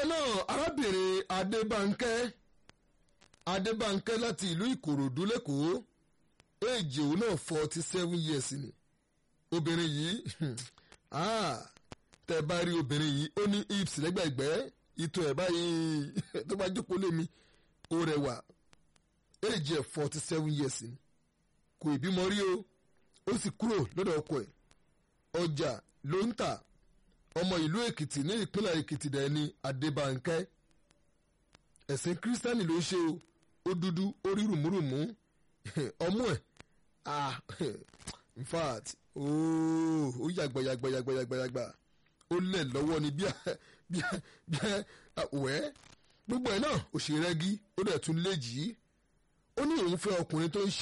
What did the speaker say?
bákan náà arábìnrin adébánkẹ́ adébánkẹ́ láti ìlú ìkòròdú lẹ́kọ̀ọ́ èjì òun náà forty seven years ni obìnrin yìí tẹ bá rí obìnrin yìí ó ní hips lẹ́gbẹ̀gbẹ́ ìtọ̀ ẹ̀ báyìí tó bá jókòó lé mi ó rẹwà èjì ẹ̀ forty seven years ni kò ìbímọ rí o ó sì kúrò lọ́dọ̀ ọkọ ẹ̀ ọjà ló ń tà ọmọ ìlú èkìtì ní ìpínlẹ̀ èkìtì dẹ̀ ni adébánkẹ́ ẹ̀sìn kírísítánì ló ṣe o ó dúdú ó rí rùmúrùmú ọmú ẹ̀ ah in fact ooo ó yàgbà yàgbà yàgbà yàgbà yàgbà ó lẹ̀ lọ́wọ́ ni bí bí bí wẹ́ gbogbo ẹ̀ náà òṣèré rẹ́gí ó dẹ̀ tún léjì ó ní òun fẹ́ ọkùnrin tó ń ṣe.